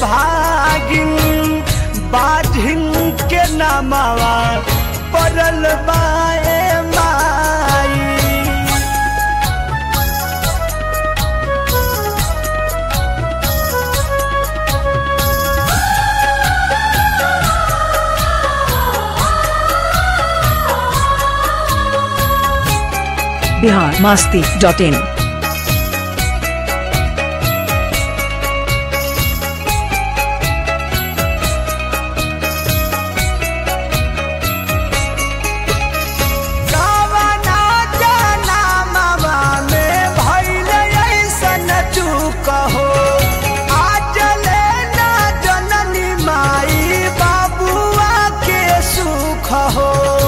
भागिन बाधिन के नामावा पड़ल बाए माई बिहार मास्ती डॉट इन कावना जनामवा में भइल अइसन चूक हो आज ले ना जननी माई बाबुआ के सुख हो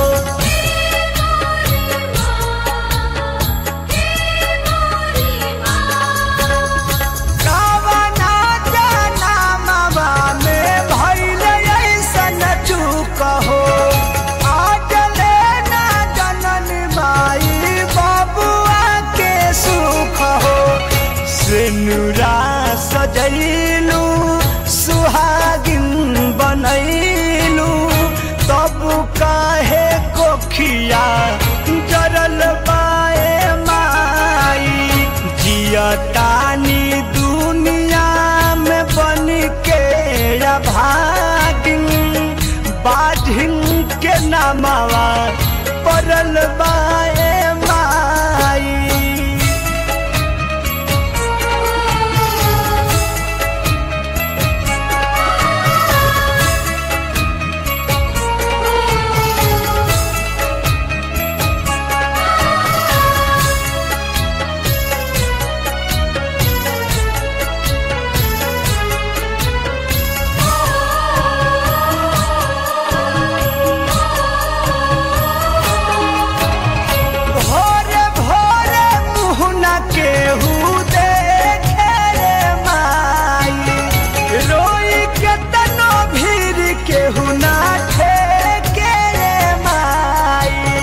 कावना जनामवा में भइल अइसन चूक हो आज ले ना जननी माई बाबुआ के सुख हो सिनुरा सजैलू सुहागिन बनैलू तब काहे कोखिया जरल बाए माई जियतानी दुनिया में बन के भागिन बाधिन के नामावा पड़ल बाए माई भोरे भोरे मुहना केहू देखे रे माई रोई के तनो भीर केहू ना ठेके रे माई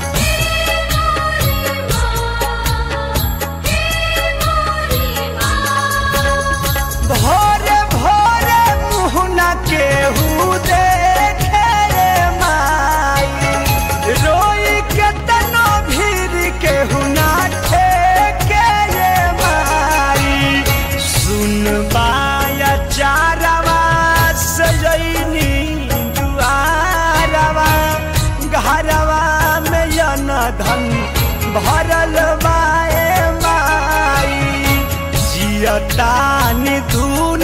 भोरे भोरे मुहना केहू देखे रे माई रोई के तनो भीर केहू ना ठेके रे माई सुन बाया चारवा सजैनी दुआरवा घरवा में यन धन भरल बाए माई जियतानी धुन